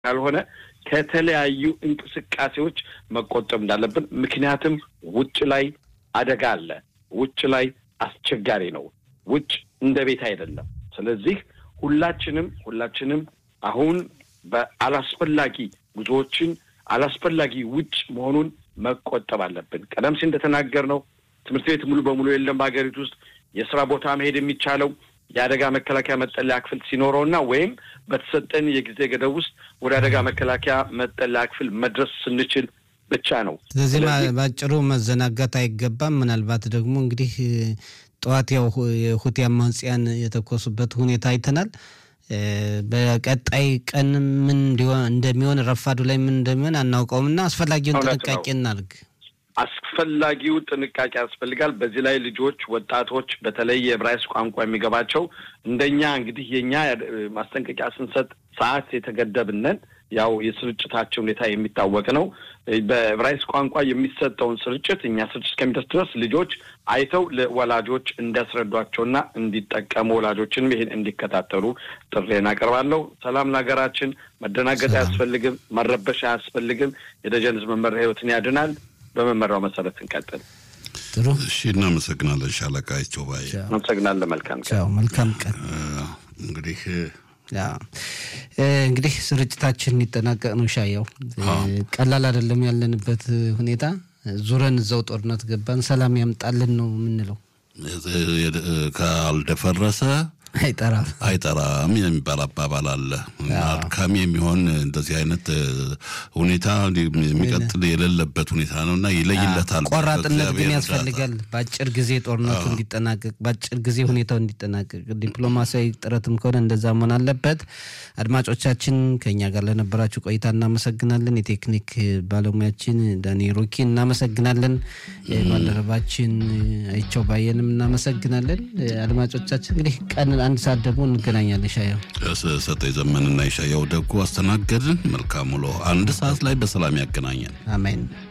ካልሆነ ከተለያዩ እንቅስቃሴዎች መቆጠብ እንዳለብን። ምክንያቱም ውጭ ላይ አደጋ አለ። ውጭ ላይ አስቸጋሪ ነው። ውጭ እንደ ቤት አይደለም። ስለዚህ ሁላችንም ሁላችንም አሁን በአላስፈላጊ ጉዞዎችን አላስፈላጊ ውጭ መሆኑን መቆጠብ አለብን። ቀደም ሲል እንደተናገርነው ትምህርት ቤት ሙሉ በሙሉ የለም በሀገሪቱ ውስጥ የስራ ቦታ መሄድ የሚቻለው የአደጋ መከላከያ መጠለያ ክፍል ሲኖረውና ወይም በተሰጠን የጊዜ ገደብ ውስጥ ወደ አደጋ መከላከያ መጠለያ ክፍል መድረስ ስንችል ብቻ ነው። ስለዚህ በአጭሩ መዘናጋት አይገባም። ምናልባት ደግሞ እንግዲህ ጠዋት ያው የሁቲ አማጽያን የተኮሱበት ሁኔታ አይተናል። በቀጣይ ቀን ምን እንዲሆን እንደሚሆን ረፋዱ ላይ ምን እንደሚሆን አናውቀውም እና አስፈላጊውን ጥንቃቄ እናድርግ። አስፈላጊው ጥንቃቄ ያስፈልጋል። በዚህ ላይ ልጆች፣ ወጣቶች በተለይ የዕብራይስጥ ቋንቋ የሚገባቸው እንደኛ እንግዲህ የኛ ማስጠንቀቂያ ስንሰጥ ሰዓት የተገደብነን ያው የስርጭታቸው ሁኔታ የሚታወቅ ነው። በዕብራይስጥ ቋንቋ የሚሰጠውን ስርጭት እኛ ስርጭት እስከሚደርስ ድረስ ልጆች አይተው ለወላጆች እንዲያስረዷቸውና እንዲጠቀሙ ወላጆችንም ይህን እንዲከታተሉ ጥሬን አቀርባለሁ። ሰላም ለሀገራችን። መደናገጥ አያስፈልግም። መረበሽ አያስፈልግም። የደጀን ሕዝብ መመሪያ ህይወትን ያድናል። በመመሪያው መሰረት እንቀጥል። ጥሩ እሺ፣ እናመሰግናለን ሻለቃ ይቸው ባይ አመሰግናለን። መልካም ቀን። መልካም ቀን። እንግዲህ እንግዲህ ስርጭታችን ሊጠናቀቅ ነው። ሻየው ቀላል አይደለም ያለንበት ሁኔታ። ዙረን እዛው ጦርነት ገባን። ሰላም ያምጣልን ነው የምንለው። ካልደፈረሰ አይጠራም አይጠራም የሚባል አባባል አለ። አድካሚ የሚሆን እንደዚህ አይነት ሁኔታ የሚቀጥል የሌለበት ሁኔታ ነው እና ይለይለታል። ቆራጥነት ግን ያስፈልጋል። በአጭር ጊዜ ጦርነቱ እንዲጠናቀቅ፣ በአጭር ጊዜ ሁኔታው እንዲጠናቀቅ ዲፕሎማሲያዊ ጥረትም ከሆነ እንደዛ መሆን አለበት። አድማጮቻችን ከኛ ጋር ለነበራችሁ ቆይታ እናመሰግናለን። የቴክኒክ ባለሙያችን ዳኒ ሩኪ እናመሰግናለን። ባልደረባችን አይቸው ባየንም እናመሰግናለን። አድማጮቻችን እንግዲህ ቀን አንድ ሰዓት ደግሞ እንገናኛለን። ሻየው ሰጠኝ ዘመንና የሻየው ደጉ አስተናገድን። መልካም ውሎ። አንድ ሰዓት ላይ በሰላም ያገናኘን። አሜን።